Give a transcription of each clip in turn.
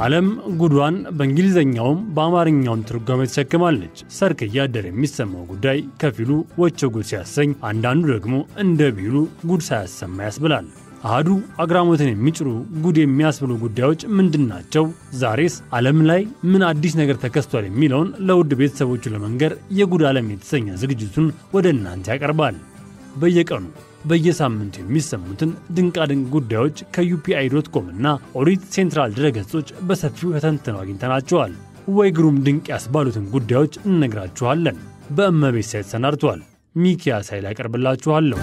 ዓለም ጉዷን በእንግሊዝኛውም በአማርኛውም ትርጓሜ ተሸክማለች። ሰርክ እያደር የሚሰማው ጉዳይ ከፊሉ ወቸ ጉድ ሲያሰኝ፣ አንዳንዱ ደግሞ እንደ ቢሉ ጉድ ሳያሰማ ያስብላል። አህዱ አግራሞትን የሚጭሩ ጉድ የሚያስብሉ ጉዳዮች ምንድን ናቸው? ዛሬስ ዓለም ላይ ምን አዲስ ነገር ተከስቷል? የሚለውን ለውድ ቤተሰቦቹ ለመንገር የጉድ ዓለም የተሰኘ ዝግጅቱን ወደ እናንተ ያቀርባል። በየቀኑ በየሳምንቱ የሚሰሙትን ድንቃድንቅ ጉዳዮች ከዩፒአይ ዶት ኮም እና ኦዲት ሴንትራል ድረገጾች በሰፊው ተተንትነው አግኝተናቸዋል። ወይ ግሩም ድንቅ ያስባሉትን ጉዳዮች እንነግራችኋለን። በእመቤት ሳይት ተሰናድቷል። ሚኪያ ሳይል ያቀርብላችኋለሁ።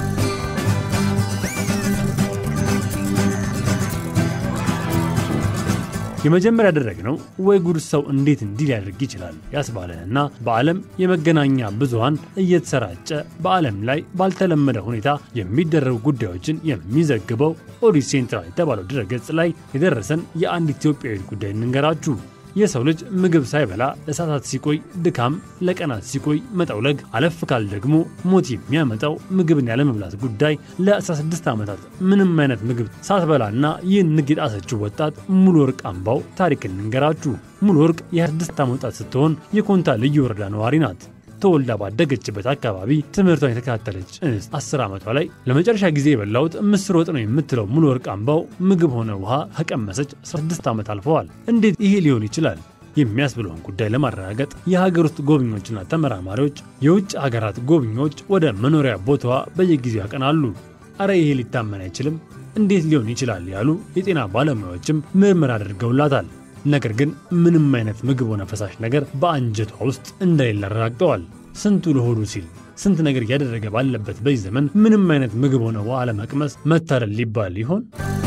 የመጀመሪያ ያደረግነው ወይ ጉድ ሰው እንዴት እንዲህ ሊያደርግ ይችላል ያስባለንና በዓለም የመገናኛ ብዙሃን እየተሰራጨ በዓለም ላይ ባልተለመደ ሁኔታ የሚደረጉ ጉዳዮችን የሚዘግበው ኦዲት ሴንትራል የተባለው ድረገጽ ላይ የደረሰን የአንድ ኢትዮጵያዊ ጉዳይ እንንገራችሁ። የሰው ልጅ ምግብ ሳይበላ ለሰዓታት ሲቆይ ድካም፣ ለቀናት ሲቆይ መጠውለግ፣ አለፍ ካል ደግሞ ሞት የሚያመጣው ምግብን ያለመብላት ጉዳይ ለ16 ዓመታት ምንም አይነት ምግብ ሳትበላና ይህን ንግ የጣሰችው ወጣት ሙሉ ወርቅ አምባው ታሪክ እንንገራችሁ። ሙሉ ወርቅ የ26 ዓመት ወጣት ስትሆን የኮንታ ልዩ ወረዳ ነዋሪ ናት። ተወልዳ ባደገችበት አካባቢ ትምህርቷን የተከታተለች እንስት አስር ዓመቷ ላይ ለመጨረሻ ጊዜ የበላሁት ምስር ወጥ ነው የምትለው ሙሉ ወርቅ አምባው ምግብ ሆነ ውሃ ከቀመሰች 16 ዓመት አልፈዋል። እንዴት ይሄ ሊሆን ይችላል የሚያስብለውን ጉዳይ ለማረጋገጥ የሀገር ውስጥ ጎብኚዎችና ተመራማሪዎች የውጭ ሀገራት ጎብኚዎች ወደ መኖሪያ ቦታዋ በየጊዜው ያቀናሉ። አረ ይሄ ሊታመን አይችልም፣ እንዴት ሊሆን ይችላል ያሉ የጤና ባለሙያዎችም ምርምር አድርገውላታል። ነገር ግን ምንም አይነት ምግብ ሆነ ፈሳሽ ነገር በአንጀቷ ውስጥ እንደሌለ አረጋግጠዋል። ስንቱ ለሆዱ ሲል ስንት ነገር እያደረገ ባለበት በዚህ ዘመን ምንም አይነት ምግብ ሆነ ውሃ ለመቅመስ መታደል ሊባል ይሆን?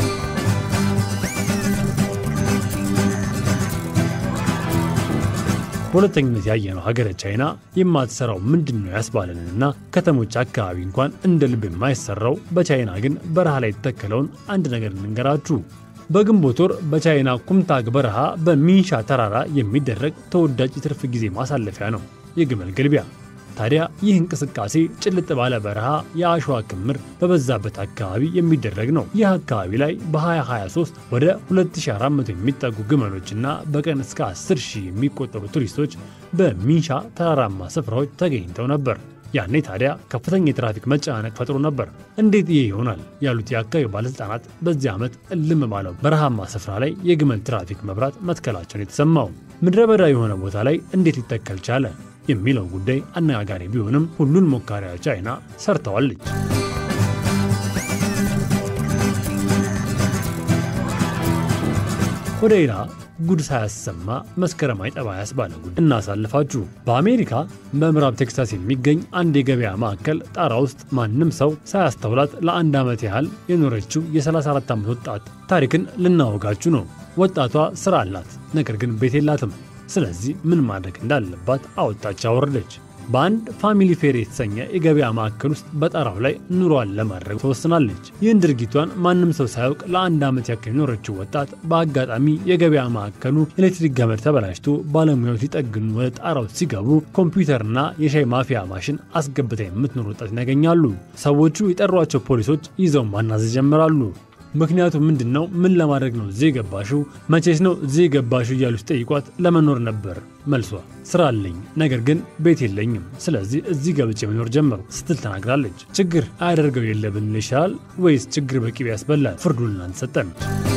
በሁለተኝነት ያየነው ሀገረ ቻይና የማትሰራው ምንድን ነው ያስባለንንና ከተሞች አካባቢ እንኳን እንደ ልብ የማይሰራው በቻይና ግን በረሃ ላይ የተተከለውን አንድ ነገር እንንገራችሁ። በግንቦት ወር በቻይና ኩምታግ በረሃ በሚንሻ ተራራ የሚደረግ ተወዳጅ የትርፍ ጊዜ ማሳለፊያ ነው የግመል ግልቢያ። ታዲያ ይህ እንቅስቃሴ ጭልጥ ባለ በረሃ የአሸዋ ክምር በበዛበት አካባቢ የሚደረግ ነው። ይህ አካባቢ ላይ በ2023 ወደ 2400 የሚጠጉ ግመሎችና በቀን እስከ 10 ሺህ የሚቆጠሩ ቱሪስቶች በሚንሻ ተራራማ ስፍራዎች ተገኝተው ነበር። ያኔ ታዲያ ከፍተኛ የትራፊክ መጨናነቅ ፈጥሮ ነበር። እንዴት ይሄ ይሆናል ያሉት የአካባቢው ባለሥልጣናት በዚህ ዓመት እልም ባለው በረሃማ ስፍራ ላይ የግመል ትራፊክ መብራት መትከላቸውን የተሰማው ምድረ በዳ የሆነ ቦታ ላይ እንዴት ሊተከል ቻለ የሚለው ጉዳይ አነጋጋሪ ቢሆንም ሁሉን ሞካሪያ ቻይና ሰርተዋለች። ወደ ሌላ ጉድ ሳያሰማ መስከረም አይጠባ ያስባለ ጉድ እናሳልፋችሁ። በአሜሪካ በምዕራብ ቴክሳስ የሚገኝ አንድ የገበያ ማዕከል ጣራ ውስጥ ማንም ሰው ሳያስተውላት ለአንድ ዓመት ያህል የኖረችው የ34 ዓመት ወጣት ታሪክን ልናወጋችሁ ነው። ወጣቷ ሥራ አላት፣ ነገር ግን ቤት የላትም። ስለዚህ ምን ማድረግ እንዳለባት አወጣች አወረደች። በአንድ ፋሚሊ ፌር የተሰኘ የገበያ ማዕከል ውስጥ በጣራው ላይ ኑሯን ለማድረግ ተወስናለች። ይህን ድርጊቷን ማንም ሰው ሳያውቅ ለአንድ ዓመት ያክል የኖረችው ወጣት በአጋጣሚ የገበያ ማዕከሉ ኤሌክትሪክ ገመድ ተበላሽቶ ባለሙያዎች ሊጠግኑ ወደ ጣራው ሲገቡ ኮምፒውተርና የሻይ ማፊያ ማሽን አስገብታ የምትኖር ወጣትን ያገኛሉ። ሰዎቹ የጠሯቸው ፖሊሶች ይዘው ማናዝ ይጀምራሉ። ምክንያቱ ምንድን ነው? ምን ለማድረግ ነው እዚህ የገባሽው? መቼስ ነው እዚህ የገባሽው? እያሉ ሲጠይቋት ለመኖር ነበር መልሷ። ስራ አለኝ፣ ነገር ግን ቤት የለኝም። ስለዚህ እዚህ ገብቼ መኖር ጀመሩ ስትል ተናግራለች። ችግር አያደርገው የለ ብንል ይሻላል ወይስ ችግር በቅቤ ያስበላል? ፍርዱን እናንተ ሰጠን።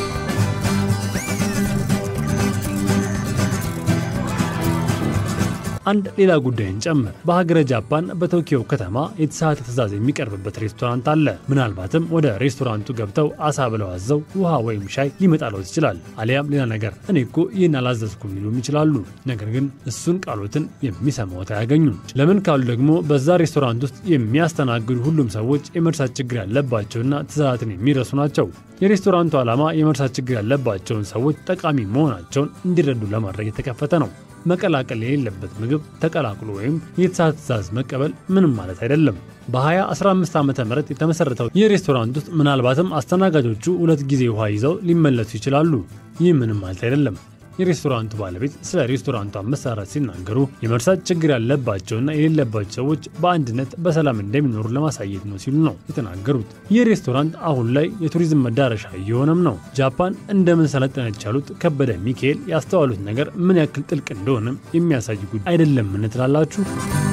አንድ ሌላ ጉዳይን ጨምር። በሀገረ ጃፓን በቶኪዮ ከተማ የተሳተ ትዕዛዝ የሚቀርብበት ሬስቶራንት አለ። ምናልባትም ወደ ሬስቶራንቱ ገብተው አሳ ብለው አዘው ውሃ ወይም ሻይ ሊመጣለት ይችላል። አሊያም ሌላ ነገር እኔ እኮ ይህን አላዘዝኩም ሊሉም ይችላሉ። ነገር ግን እሱን ቃሎትን የሚሰማዎት አያገኙም። ለምን ካሉ ደግሞ በዛ ሬስቶራንት ውስጥ የሚያስተናግዱ ሁሉም ሰዎች የመርሳት ችግር ያለባቸውና ትዕዛዛትን የሚረሱ ናቸው። የሬስቶራንቱ ዓላማ የመርሳት ችግር ያለባቸውን ሰዎች ጠቃሚ መሆናቸውን እንዲረዱ ለማድረግ የተከፈተ ነው። መቀላቀል የሌለበት ምግብ ተቀላቅሎ ወይም የተሳተ ትዕዛዝ መቀበል ምንም ማለት አይደለም። በ2015 ዓ ም የተመሠረተው ይህ ሬስቶራንት ውስጥ ምናልባትም አስተናጋጆቹ ሁለት ጊዜ ውሃ ይዘው ሊመለሱ ይችላሉ። ይህ ምንም ማለት አይደለም። የሬስቶራንቱ ባለቤት ስለ ሬስቶራንቱ አመሰራረት ሲናገሩ የመርሳት ችግር ያለባቸውና የሌለባቸው ሰዎች በአንድነት በሰላም እንደሚኖሩ ለማሳየት ነው ሲሉ ነው የተናገሩት። ይህ ሬስቶራንት አሁን ላይ የቱሪዝም መዳረሻ እየሆነም ነው። ጃፓን እንደምን ሰለጠነች ያሉት ከበደ ሚካኤል ያስተዋሉት ነገር ምን ያክል ጥልቅ እንደሆነም የሚያሳይ ጉዳይ አይደለምን ትላላችሁ?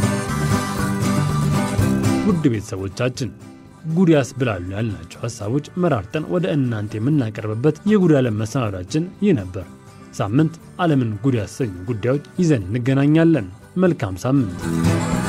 ውድ ቤተሰቦቻችን ጉድ ያስብላሉ ያልናቸው ሀሳቦች መራርጠን ወደ እናንተ የምናቀርብበት የጉድ ዓለም መሰናዷችን ይህ ነበር። ሳምንት ዓለምን ጉድ ያሰኙ ጉዳዮች ይዘን እንገናኛለን። መልካም ሳምንት።